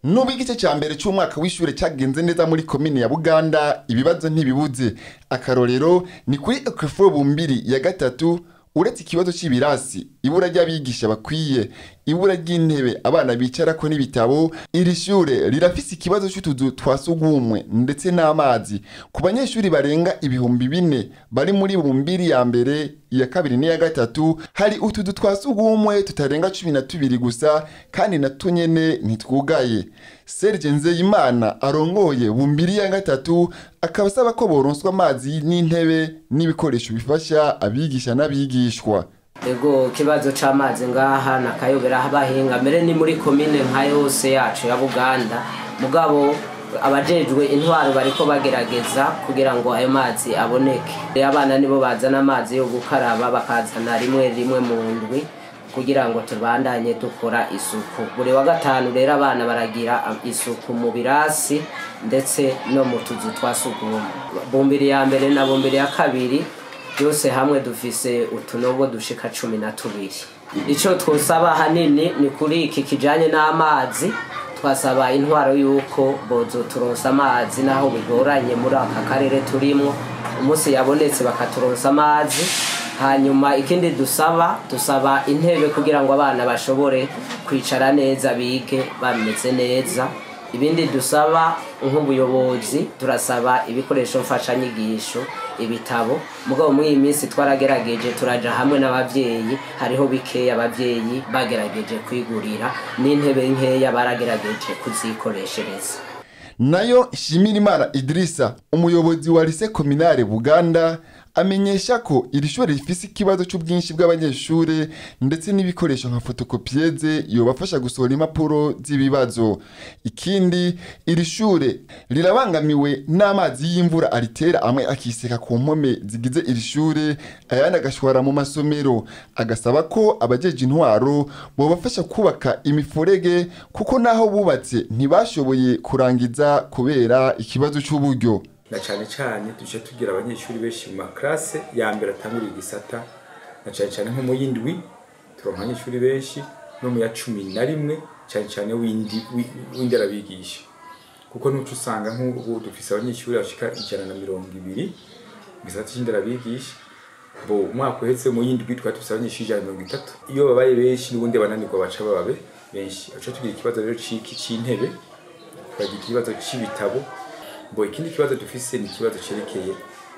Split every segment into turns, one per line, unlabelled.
nubwo igice cya mbere cy'umwaka w'ishure cyagenze neza muri komine ya buganda ibibazo ntibibuze akarorero ni kuri ekofo bumbiri ya gatatu uretse ikibazo cy'ibirasi ibura ry'abigisha bakwiye ibura ry'intebe abana bicarako n'ibitabo iri shure rirafise ikibazo cy'utuzu twa sugumwe ndetse n'amazi ku banyeshuri barenga ibihumbi bine bari muri bumbiri ya mbere iya kabiri n'iya gatatu hari utuzu twa sugumwe tutarenga cumi na tubiri gusa kandi na tunyene ntitwugaye serge nzeyimana arongoye bumbiri ya gatatu akaba asaba ko boronswa amazi n'intebe n'ibikoresho bifasha abigisha n'abigishwa
ego ikibazo c'amazi ngaha nakayobera abahinga mbere ni muri komine nka yose yacu ya buganda mugabo abajejwe intwaro bariko bagerageza kugira ngo ayo mazi aboneke abana nibo bazana amazi yo gukaraba bakazana rimwe rimwe mu ndwi kugira ngo tubandanye dukora isuku buri wa gatanu rero abana baragira isuku mu birasi ndetse no mu tuzu twa sugumwe bumbiri ya mbere na bumbiri ya kabiri byose hamwe dufise utunogo dushika cumi na tubiri icyo twosaba hanini ni kuri iki kijanye n'amazi twasaba intwaro y'uko bozo turonsa amazi naho bigoranye muri aka karere turimwo umunsi yabonetse bakaturonsa amazi hanyuma ikindi dusaba dusaba intebe kugira ngo abana bashobore kwicara neza bige bameze neza ibindi dusaba nk'ubuyobozi turasaba ibikoresho mfashanyigisho ibitabo mugabo muri iyi minsi twaragerageje turaja hamwe n'abavyeyi hariho bikeya abavyeyi bagerageje kwigurira n'intebe nkeya baragerageje kuzikoreshereza
nayo shimirimana idirisa umuyobozi wa lise kominare buganda amenyesha ko iri shuri rifise ikibazo cy'ubwinshi bw'abanyeshuri ndetse n'ibikoresho nka fotokopiyeze yobafasha gusohora impapuro z'ibibazo ikindi iri shure rirabangamiwe n'amazi y'imvura aritera amwe akiseka ku mpome zigize iri shure ayandi agashwara mu masomero agasaba ko abajeje intwaro bobafasha kubaka imifurege kuko naho bubatse ntibashoboye kurangiza kubera ikibazo cy'uburyo
na cyane cyane tuje tugira abanyeshuri benshi mu maklase ya mbere atanguriye igisata na cyane cyane nko mu yindwi turonka abanyeshuri benshi no mu ya cumi na rimwe cyane cyane w'indi w'inderabigisha kuko nuco usanga nk'ubu dufise abanyeshuri bashika ijana na mirongo ibiri mu gisata c'inderabigisha bo umwaka uhetse mu yindwi twari dufise abanyeshuri ijana na mirongo itatu iyo babaye benshi n'ubundi bananirwa baca bababe benshi aca tugira ikibazo rero c'iki c'intebe tukagira ikibazo c'ibitabo bo ikindi kibazo dufise ni ikibazo cerekeye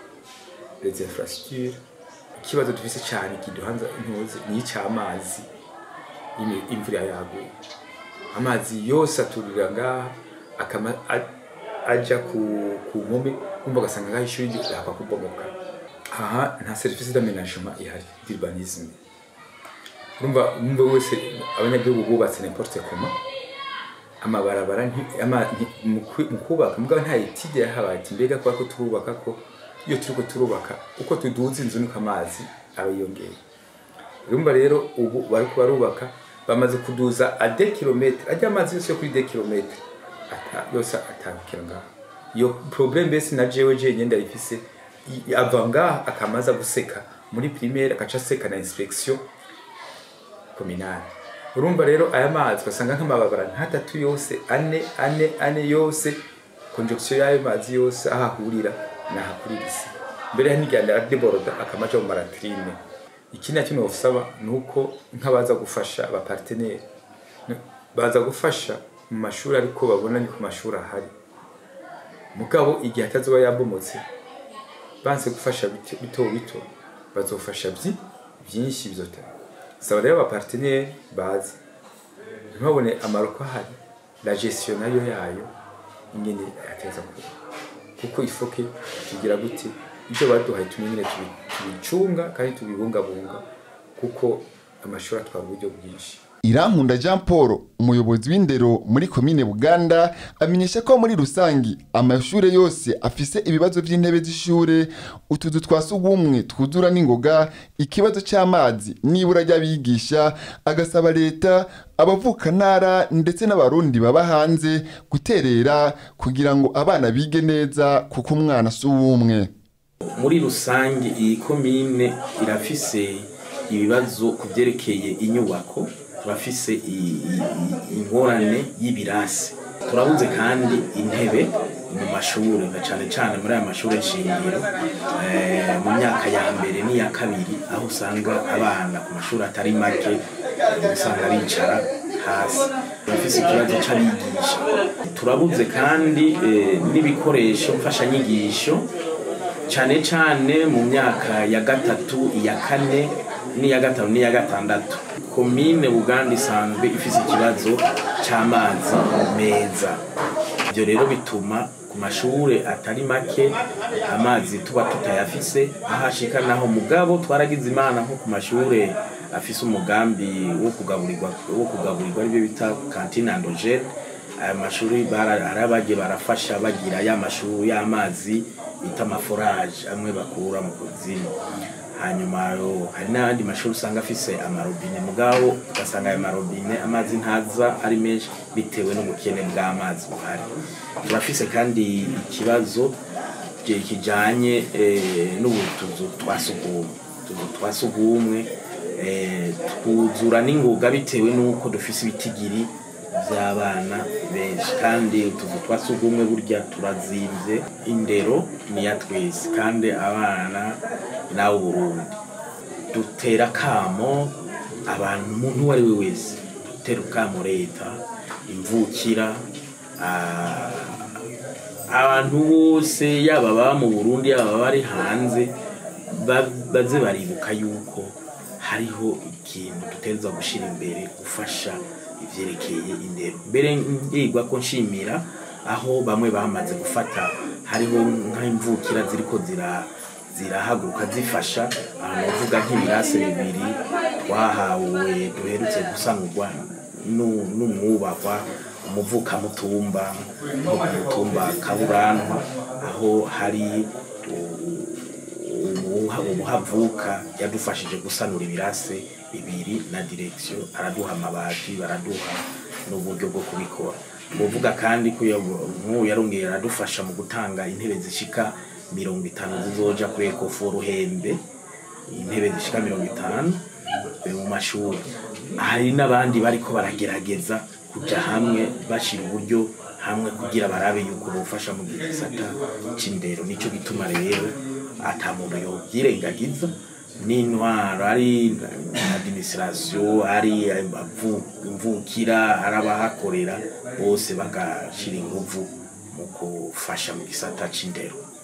les infrastructures ikibazo dufise cyane kiduhanza intuzi ni icy'amazi imvura yaguye amazi yose aturira ngaha akama aja ku ku mpome kumva ugasanga ngaho ishuri ryapfa kubomoka aha nta serivisi d'amenagement ihari d'urbanisme urumva umwe wese abanyagihugu bubatse n'importe comment amabarabara mu kubaka mugabo nta etide yahabaye ati mbega kubera ko turubaka ko iyo turiko turubaka uko tuduza inzu niko amazi aba yiyongeye urumva rero ubu bariko barubaka bamaze kuduza a de kilometre ajya amazi yose yo kuri de kilometre yose atambukira ngaho iyo problème mbese na jewe jewe ndayifise ava ngaha akamaza guseka muri primaire agaca aseka na inspection communale urumva rero aya mazi ugasanga nk'amababara nk'atatu yose ane ane ane yose conjonction y'ayo mazi yose aho ahurira nahakurira isi mbere ya niganda adeboroda akamaja mu maratrine ikindi na kimwe usaba ni uko nk'abaza gufasha abaparteneri baza gufasha mu mashuri ariko babona ni ku mashuri ahari mugabo igihe atazoba yabomotse banse gufasha bito bito bazofasha byinshi bizotera saba rero abaparteneri bazi ntibabone amaroko ahari la gestion nayo yayo ingene yateza kuba kuko ifoke tugira gute ibyo baduhaye tumenyere tubicunga kandi tubibungabunga kuko amashuri atwara uburyo bwinshi
irankunda jean paul umuyobozi w'indero muri komine buganda amenyesha ko muri rusangi amashuri yose afise ibibazo by'intebe z'ishure utuzu twa sugumwe twuzura n'ingoga ikibazo cy'amazi n'ibura ry'abigisha agasaba leta abavukantara ndetse n'abarundi baba hanze guterera kugira ngo abana bige neza kuko umwana si uw'umwe
muri rusange iyi komine irafise ibibazo ku byerekeye inyubako turafise ingorane y'ibirasi turabuze kandi intebe mu mashuri na cyane cyane muri aya mashuri shingiro eh, mu myaka ya mbere n'iya kabiri aho usanga abana ku mashuri atari make usanga bicara hasi turafise ikibazo c'abigisha turabuze kandi eh, n'ibikoresho mfashanyigisho cyane cyane mu myaka ya gatatu iya kane n'iya gatanu n'iya gatandatu komine buganda isanzwe ifise ikibazo c'amazi meza ibyo rero bituma ku mashuri atari make amazi tuba tutayafise aho ashika naho mugabo twaragize imana nko ku mashuri afise umugambi wo kugaburirwa wo kugaburirwa aribyo bita kantine andogene aya mashuri bara- hari abagiye barafasha bagira ya mashuri y'amazi bita amaforaje amwe bakura mu kuzimu hanyuma yo hari n'ayandi mashuri usanga afise amarobine mugabo ugasanga ayo marobine amazi ntaza ari menshi bitewe n'ubukene bw'amazi buhari turafise kandi ikibazo ki- kijanye eh, n'ubutuzu twa sugumwe utuzu twa sugumwe eh, twuzura n'ingoga bitewe n'uko dufise ibitigiri by'abana benshi kandi utuzu twa sugumwe burya turazimvye indero niya twese kandi abana nawe Burundi dutera kamo abantu umuntu uwo ari we wese dutera kamo leta imvukira ah, abantu bose yaba baba mu Burundi yaba bari hanze ba- baze baribuka yuko hariho ikintu dutegerezwa gushyira imbere gufasha ivyerekeye indero mbere ngirwa ko nshimira aho bamwe bamaze gufata hariho nk'imvukira ziriko zira zirahaguruka zifasha ahantu bavuga nk'ibirase bibiri twahawe duherutse gusanurwa nu- n'umwubahwa umuvukamutumba nko ku mutumba kaburanwa aho hari u- umuha- umuhavuka yadufashije gusanura ibirase bibiri na direksiyo araduha amabati baraduha n'uburyo bwo kubikora uvuga kandi ko iyo nk'ubu yarongeye aradufasha mu gutanga intebe zishika mirongo itanu zizoja kuri ekofo ruhembe intebe zishika mirongo itanu eh, mu mashuri hari n'abandi bariko baragerageza kuja hamwe bashira uburyo hamwe kugira barabe yuko bufasha mu gisata c'indero nico gituma rero ata muntu yovyirengagiza n'intwaro ari administration ari abavu- imvukira ari abahakorera bose bagashira inguvu mu gufasha mu gisata c'indero